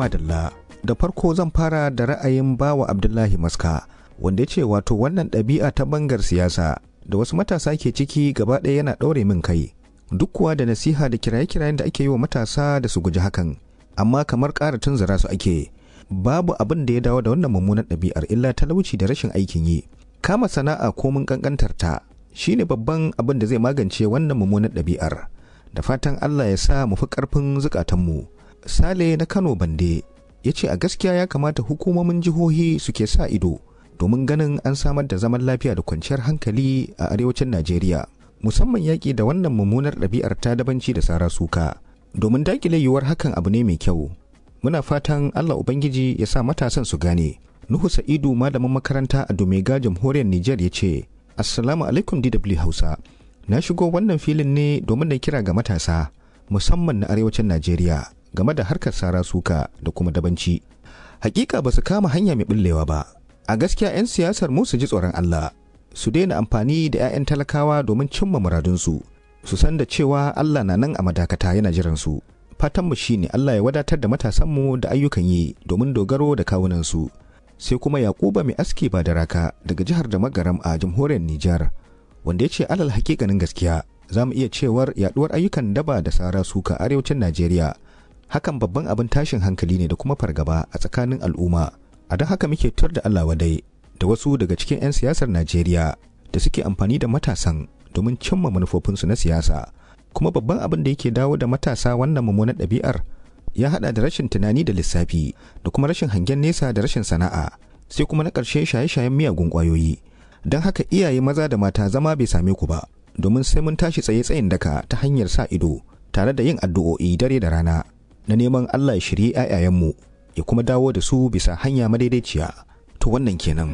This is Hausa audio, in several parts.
Madalla, da farko zan fara da ra'ayin bawa Abdullahi Maska, wanda ya ce wato wannan ɗabi'a ta bangar siyasa da wasu matasa ke ciki gaba ɗaya yana ɗaure min kai. Duk kuwa da nasiha da kiraye-kirayen da ake yi wa matasa da su guji hakan, amma kamar ƙara tunzura su ake. Babu abin da ya dawo da wannan mummunan ɗabi'ar illa talauci da rashin aikin yi. Kama sana'a ko mun ƙanƙantar ta shine babban abin da zai magance wannan mummunan ɗabi'ar. Da fatan Allah ya sa mu fi ƙarfin zukatanmu. Sale na Kano Bande ya ce a gaskiya ya kamata hukumomin jihohi suke sa ido domin ganin an samar da zaman lafiya da kwanciyar hankali a arewacin Najeriya. Musamman yaƙi da wannan mummunar ɗabi'ar ta dabanci da sara suka. Domin daƙile yiwuwar hakan abu ne mai kyau. Muna fatan Allah Ubangiji ya sa matasan su gane. Nuhu Sa'idu malamin makaranta a Domega jamhuriyar Nijar ya ce, Assalamu alaikum DW Hausa. Na shigo wannan filin ne domin na kira ga matasa, musamman na arewacin Najeriya, game da harkar sara suka da kuma dabanci. Hakika ba su kama hanya mai billewa ba. A gaskiya 'yan siyasar mu su ji tsoron Allah, su daina amfani da 'ya'yan talakawa domin cimma muradunsu, su san da cewa Allah na nan a madakata yana jiransu. Fatanmu shine Allah ya wadatar da matasanmu da ayyukan yi domin dogaro da kawunansu. sai kuma yakuba mai aski ba da raka daga jihar da magaram a jamhuriyar Nijar wanda ya ce alal hakikanin gaskiya za mu iya cewar yaduwar ayyukan daba da sara suka arewacin Najeriya hakan babban abin tashin hankali ne da kuma fargaba a tsakanin al'umma a don haka muke tur da Allah wadai da wasu daga cikin 'yan siyasar Najeriya da suke amfani da matasan domin cimma manufofinsu na siyasa kuma babban abin da yake dawo da matasa wannan mummunan ɗabi'ar ya hada da rashin tunani da lissafi da kuma rashin hangen nesa da rashin sana'a sai kuma na ƙarshe shaye-shayen miyagun ƙwayoyi don haka iyaye maza da mata zama bai same ku ba domin sai mun tashi tsaye tsayin daka ta hanyar sa ido tare da yin addu'o'i dare da rana na neman Allah ya shirye 'ya'yayenmu ya kuma dawo da su bisa hanya madaidaiciya to wannan kenan.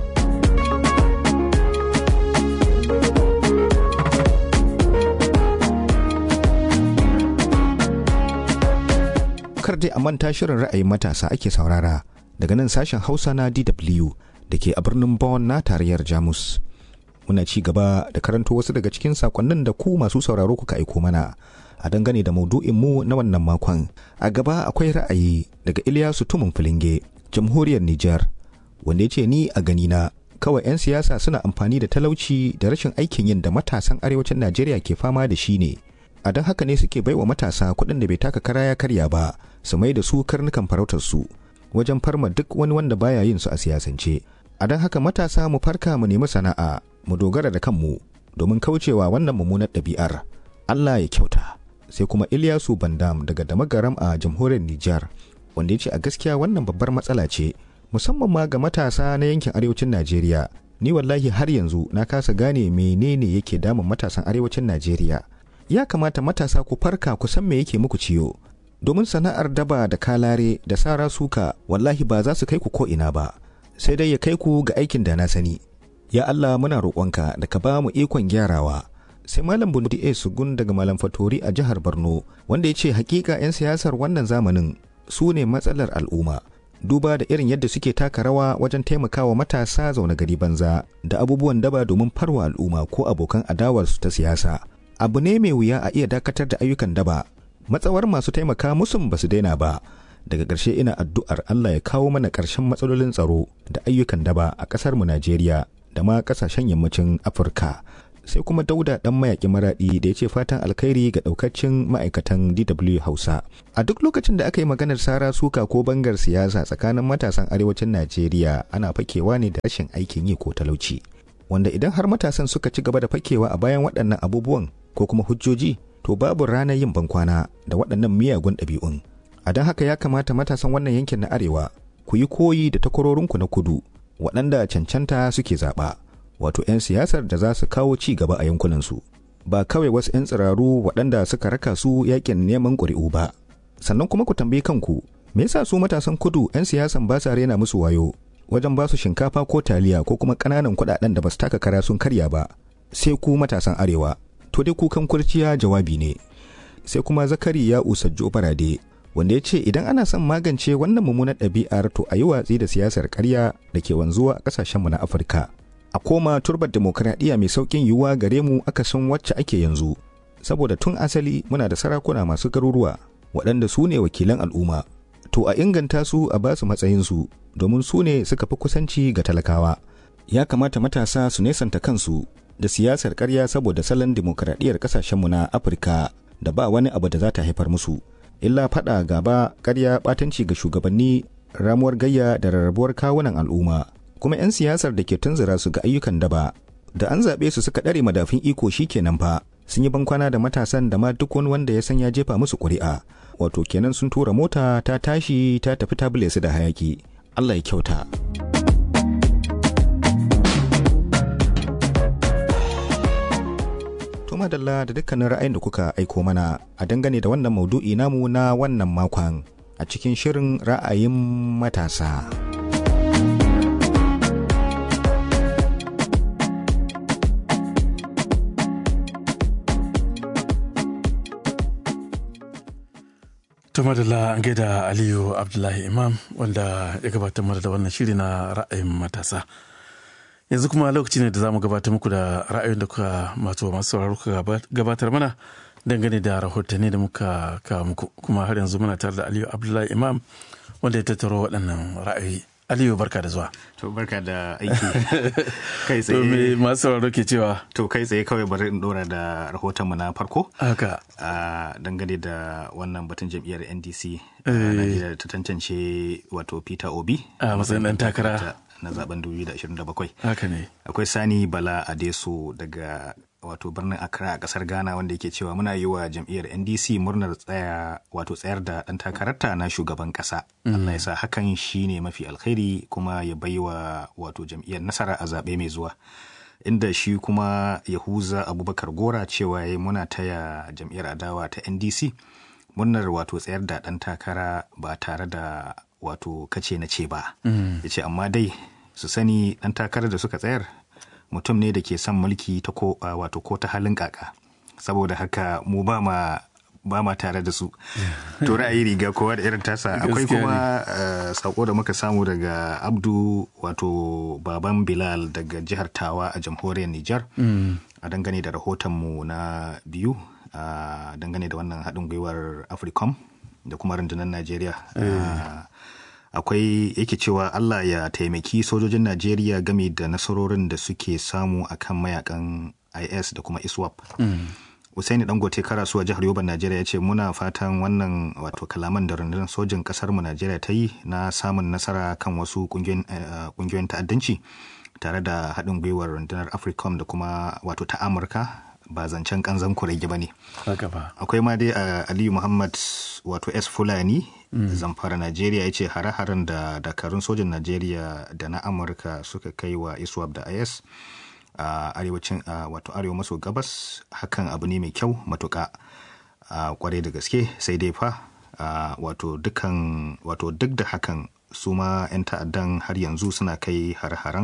kar dai a manta shirin ra'ayin matasa ake saurara daga nan sashen hausa na dw da ke a birnin Bonn na tarayyar jamus muna ci gaba da karanto wasu daga cikin sakonnin da ku masu sauraro kuka aiko mana a dangane da maudu'in mu na wannan makon a gaba akwai ra'ayi daga Ilyasu Tumun Filinge jamhuriyar Nijar wanda ya ce ni a gani na kawai 'yan siyasa suna amfani da talauci da rashin aikin yin da matasan arewacin Najeriya ke fama da shi ne a don haka ne suke baiwa matasa kuɗin da bai taka kara ya karya ba su mai da su karnukan farautar su wajen farma duk wani wanda baya yin su a siyasance a don haka matasa mu farka mu nemi sana'a mu dogara da kanmu domin kaucewa wannan mummunar ɗabi'ar Allah ya kyauta sai kuma Ilyasu Bandam daga Damagaram a jamhuriyar Nijar wanda ya ce a gaskiya wannan babbar matsala ce musamman ma ga matasa na yankin arewacin Najeriya ni wallahi har yanzu na kasa gane menene yake damun matasan arewacin Najeriya ya kamata matasa ku farka ku san me yake muku ciyo domin sana'ar daba da kalare da sara suka wallahi ba za su kai ku ko'ina ba sai dai ya kai ku ga aikin da na sani ya Allah muna roƙonka da ka ba mu ikon gyarawa sai malam bundi a sugun daga malam fatori a jihar borno wanda ya ce hakika 'yan siyasar wannan zamanin su ne matsalar al'umma duba da irin yadda suke taka rawa wajen taimakawa matasa zaune gari banza da abubuwan daba domin farwa al'umma ko abokan adawarsu ta siyasa abu ne mai wuya a iya dakatar da ayyukan daba matsawar masu taimaka musun ba su daina ba daga ƙarshe ina addu'ar Allah ya kawo mana ƙarshen matsalolin tsaro da ayyukan daba a ƙasar mu Najeriya da ma ƙasashen yammacin Afirka sai kuma dauda dan mayaƙi maraɗi da ya ce fatan alkhairi ga ɗaukacin ma'aikatan DW Hausa a duk lokacin da aka yi maganar sara suka ko bangar siyasa tsakanin matasan arewacin Najeriya ana fakewa ne da rashin aikin yi ko talauci wanda idan har matasan suka ci gaba da fakewa a bayan waɗannan abubuwan ko kuma hujjoji to babu ranar yin bankwana da waɗannan miyagun ɗabi'un a don haka ya kamata matasan wannan yankin na arewa ku yi koyi da takwarorinku na kudu waɗanda cancanta suke zaɓa wato 'yan siyasar da za su kawo ci gaba a yankunansu ba kawai wasu 'yan tsiraru waɗanda suka raka su yakin neman ƙuri'u ba sannan kuma ku tambayi kanku me yasa su matasan kudu 'yan siyasan ba sa rena musu wayo wajen ba su shinkafa ko taliya ko kuma ƙananan kuɗaɗen da ba su taka kara sun karya ba sai ku matasan arewa to dai kukan kurciya jawabi ne sai kuma zakari ya usajjo barade wanda ya ce idan ana son magance wannan mummunar ɗabi'ar to a yi watsi da siyasar ƙarya da ke wanzuwa a ƙasashenmu na afirka a koma turbar demokradiyya mai sauƙin yiwuwa gare mu akasin wacce ake yanzu saboda tun asali muna da sarakuna masu garuruwa waɗanda su ne wakilan al'umma to a inganta su a basu matsayinsu domin su ne suka fi kusanci ga talakawa ya kamata matasa su nesanta kansu da siyasar karya saboda salon dimokuraɗiyyar ƙasashenmu na afirka da ba wani abu da za ta haifar musu illa faɗa gaba karya ɓatanci ga shugabanni ramuwar gayya da rarrabuwar kawunan al'umma kuma 'yan siyasar da ke tunzura su ga ayyukan daba da an zaɓe su suka ɗare madafin iko shi kenan fa sun yi bankwana da matasan da ma duk wani wanda ya san ya jefa musu ƙuri'a wato kenan sun tura mota ta tashi ta tafi ta bule su da hayaki Allah ya kyauta. To madalla da dukkanin ra'ayin da kuka aiko mana a dangane da wannan maudu'i namu na wannan makon a cikin shirin ra'ayin matasa. Tuma da an gaida Aliyu Abdullahi Imam wanda ya gabatar mana da wannan shiri na ra'ayin matasa. Yanzu kuma lokaci ne da za mu gabatar muku da ra'ayin da kuka masu masu sauraro kuka gabatar mana dangane da rahotanni da muka kawo muku kuma har yanzu muna tare da Aliyu Abdullahi Imam wanda ya tattaro waɗannan ra'ayoyi. Aliyu barka da zuwa. To barka da aiki kai To me tsaye. masu sauraro ke cewa? To kai tsaye kawai bari in dora da rahotonmu na farko. Haka. a dangane da wannan batun jam'iyyar NDC a Najeriya da ta tantance wato Peter Obi A matsayin ɗan takara. na zaben 2027. Haka ne. Akwai Sani Bala Adeso daga wato birnin Accra a kasar Ghana wanda yake cewa muna yi wa jam'iyyar NDC murnar tsaya wato tsayar da ɗan takararta na shugaban ƙasa. Allah ya sa hakan shine mafi alkhairi kuma ya baiwa wato jam'iyyar nasara a zaɓe mai zuwa. inda shi kuma yahuza abubakar gora cewa ya muna taya jam'iyyar adawa ta ndc murnar wato tsayar da ɗan takara ba tare da wato kace na ce ba ya ce amma dai su sani ɗan takarar da suka tsayar mutum ne da ke son mulki ta ko a, wato ko ta halin kaka saboda haka mu ba ma ba ma tare da su to ra'ayi riga kowa da irin tasa akwai Gaskiya ne. kuma uh, sako da muka samu daga abdu wato baban bilal daga jihar tawa a jamhuriyar nijar a dangane da rahotonmu na biyu a dangane da wannan haɗin gwiwar africom da kuma rundunar najeriya Uh, akwai yake cewa allah ya taimaki sojojin najeriya game da nasarorin da suke samu akan mayakan is da kuma iswap Usaini Dangote Karasuwa jihar Yoban Najeriya ya ce muna fatan wannan wato kalaman da rundunar sojin kasar mu Najeriya ta yi na samun nasara kan wasu kungiyoyin ta'addanci tare da haɗin gwiwar rundunar Africom da kuma wato ta Amurka ba zancen kanzan kurege ba ne. Haka ba. Akwai ma dai a Aliyu Muhammad wato S Fulani zamfara Najeriya ya ce hare-haren da dakarun sojin Najeriya da na Amurka suka kai wa ISWAP da IS. a uh, arewacin uh, wato arewa maso gabas hakan abu ne mai kyau matuka uh, kwarai da gaske sai dai fa wato dukan wato duk da hakan su ma 'yan ta'addan har yanzu suna kai har-haren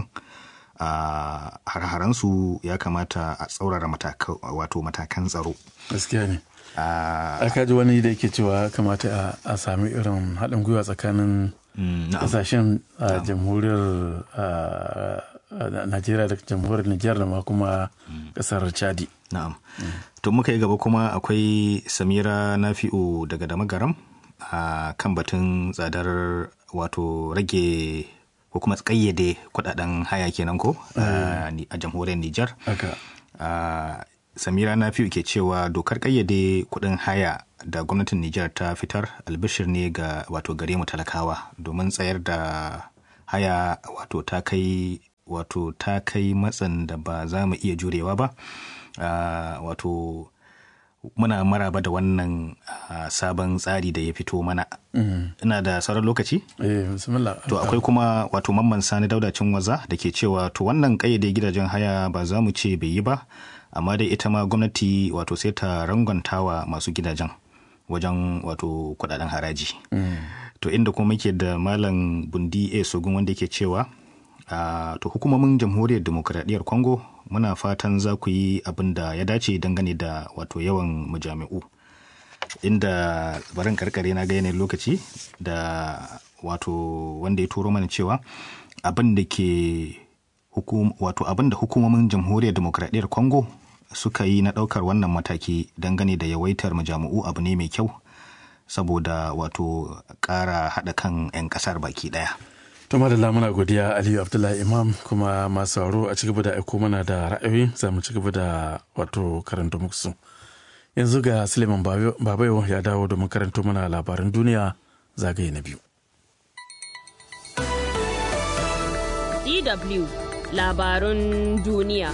har su ya kamata a tsaurara wato matakan tsaro gaskiya ne a kaji wani da yake cewa kamata a sami irin haɗin gwiwa tsakanin kasashen jamhuriyar najeriya da jamhuriyar nijar da ma kuma kasar chadi na'am to muka yi gaba kuma akwai samira nafi'u daga damagaram a kan batun tsadar wato rage ko kuma kayyade kudaden haya kenan ko a jamhuriyar nijar samira nafi'u ke cewa dokar kayyade kudin haya da gwamnatin nijar ta fitar albishir ne ga wato gare mu talakawa domin tsayar da haya wato ta kai wato ta kai matsin da ba za mu iya jurewa ba uh, wato muna maraba da wannan uh, sabon tsari da ya fito mana mm. ina da sauran lokaci eh, to akwai kuma wato mamman sani daudacin waza da ke cewa to wannan kayyade gidajen haya ba za mu ce bai yi ba amma dai ita ma gwamnati wato sai ta rangontawa masu gidajen wajen wato kudaden haraji mm. to inda kuma muke da malam bundi a sogun wanda ke cewa Uh, to hukumomin jamhuriyar demokuraɗiyyar congo muna fatan za ku yi abin da ya dace dangane da wato yawan majami'u inda barin karkare na ga yanayin lokaci da wato wanda ya turo mana cewa abin da ke hukum, wato abin da hukumomin jamhuriyar demokuraɗiyyar congo suka yi na ɗaukar wannan mataki dangane da yawaitar majami'u abu ne mai kyau saboda wato ƙara haɗa kan 'yan ƙasar baki ɗaya. To madalla muna godiya Aliyu Abdullahi Imam kuma masu sauro a cigaba da aiko mana da ra'ayoyi za mu cigaba da wato karanta muku Yanzu ga Suleiman Babayo ya dawo domin karanto mana labaran duniya zagaye na biyu. DW labarun duniya.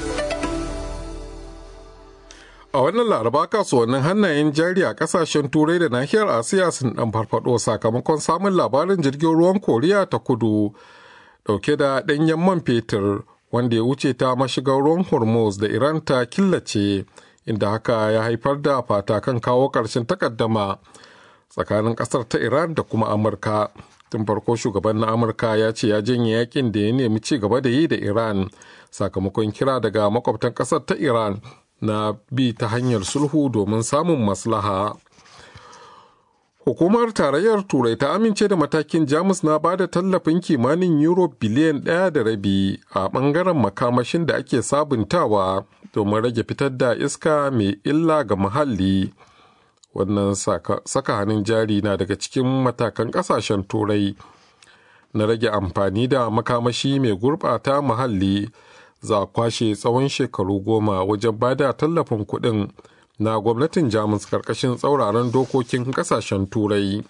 A wannan laraba kasuwannin hannayen jari a kasashen turai da nahiyar Asiya sun dan farfado sakamakon samun labarin jirgin ruwan Koriya ta kudu dauke da ɗanyen man fetur wanda ya wuce ta mashigar ruwan Hormuz da Iran ta killace inda haka ya haifar da fata kan kawo ƙarshen takaddama tsakanin ƙasar ta Iran da kuma Amurka. Tun farko shugaban na Amurka ya ce ya janye yakin da ya nemi ci gaba da yi da Iran sakamakon kira daga makwabtan ƙasar ta Iran na bi ta hanyar sulhu domin samun maslaha. Hukumar Tarayyar Turai ta amince da matakin Jamus na ba da tallafin kimanin euro biliyan ɗaya da rabi a ɓangaren makamashin da ake sabuntawa domin rage fitar da iska mai illa ga muhalli. Wannan saka hannun jari na daga cikin matakan ƙasashen Turai na rage amfani da makamashi mai gurɓata muhalli. za a kwashe tsawon shekaru goma wajen bada tallafin kuɗin na gwamnatin jamus karkashin tsauraran dokokin kasashen turai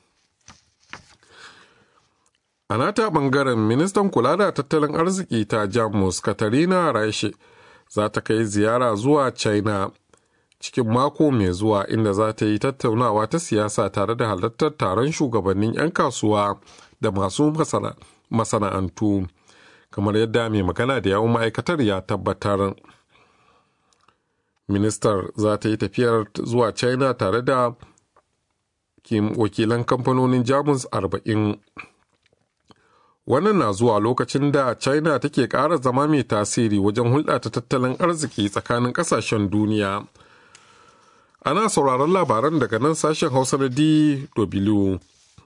a nata bangaren ministan kula da tattalin arziki ta jamus katarina raishe za ta kai ziyara zuwa china cikin mako mai zuwa inda za ta yi tattaunawa ta siyasa tare da halartar taron shugabannin 'yan kasuwa da masu masana'antu. kamar yadda mai magana da yawon ma'aikatar ya tabbatar ministar za ta yi tafiyar zuwa china tare da wakilan kamfanonin jamus 40 wannan na zuwa lokacin da china take ƙara zama mai tasiri wajen hulɗa ta tattalin arziki tsakanin ƙasashen duniya ana sauraron labaran daga nan sashen hausa na dw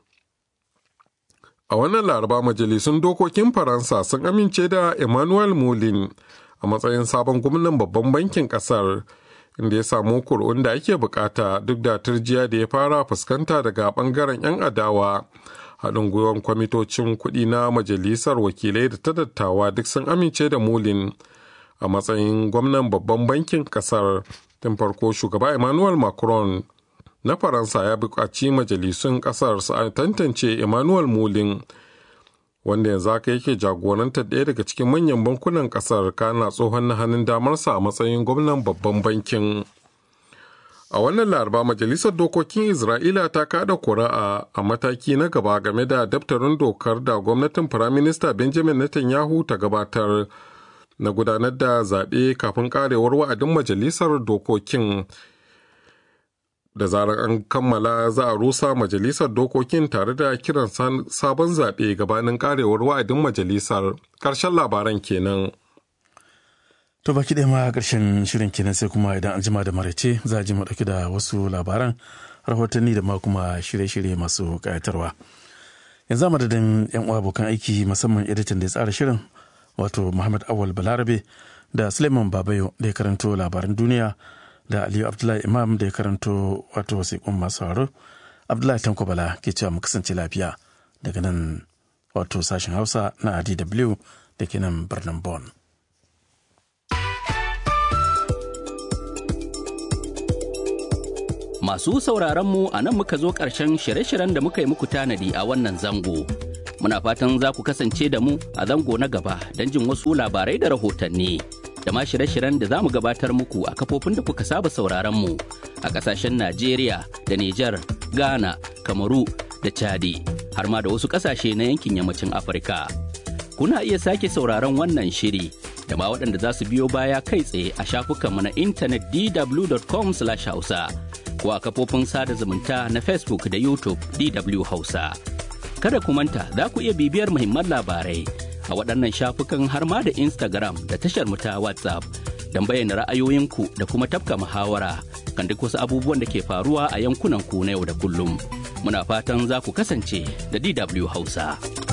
A wannan laraba majalisun dokokin Faransa sun amince da Emmanuel Moulin a matsayin sabon gwamnan babban bankin kasar inda ya samu kur'un da ake bukata duk da turjiya da ya fara fuskanta daga bangaren 'yan adawa. Haɗin gwiwar kwamitocin kuɗi na majalisar wakilai da ta dattawa duk sun amince da Moulin a matsayin gwamnan babban bankin kasar tun farko shugaba Emmanuel Macron na faransa ya buƙaci majalisun ƙasar su tantance emmanuel mulin wanda yanzu haka yake jagorantar ɗaya daga cikin manyan bankunan ƙasar kana tsohon na hannun damarsa a matsayin gwamnan babban bankin a wannan laraba majalisar dokokin isra'ila ta kada kuri'a a mataki na gaba game da daftarin dokar da gwamnatin firaminista benjamin netanyahu ta gabatar na gudanar da zaɓe kafin karewar wa'adin majalisar dokokin da zarar an kammala za a rusa majalisar dokokin tare da kiran sabon zaɓe gabanin karewar wa'adin majalisar ƙarshen labaran kenan. To baki ɗaya ma ƙarshen shirin kenan sai kuma idan an jima da maraice za a ji mu ɗauki da wasu labaran rahotanni da ma kuma shirye-shirye masu ƙayatarwa. Yanzu a madadin 'yan uwa abokan aiki musamman editan da ya tsara shirin wato Muhammad Awal Balarabe da Suleiman Babayo da ya karanto labaran duniya da aliyu abdullahi imam da ya karanto wato wasiƙun masu haro abdullahi tanko bala ke cewa mu kasance lafiya daga nan wato sashen hausa na dw da ke nan birnin bon masu sauraron mu a nan muka zo ƙarshen shirye-shiryen da muka yi muku tanadi a wannan zango muna fatan za ku kasance da mu a zango na gaba don jin wasu labarai da rahotanni. da ma shirye-shiryen da za mu gabatar muku a kafofin da kuka saba sauraron mu a kasashen Najeriya da Nijar, Ghana, Kamaru da Chadi har ma da wasu kasashe na yankin yammacin Afirka. Kuna iya sake sauraron wannan shiri da ma waɗanda za su biyo baya kai tsaye a shafukanmu na intanet dw.com/hausa ko a kafofin sada zumunta na Facebook da YouTube DW Hausa. Kada ku manta za ku iya bibiyar muhimman labarai a waɗannan shafukan har ma da Instagram da tashar mu ta WhatsApp don bayyana ra'ayoyinku da kuma tafka muhawara kan duk wasu abubuwan da ke faruwa a yankunan ku na yau da kullum. Muna fatan za ku kasance da DW Hausa.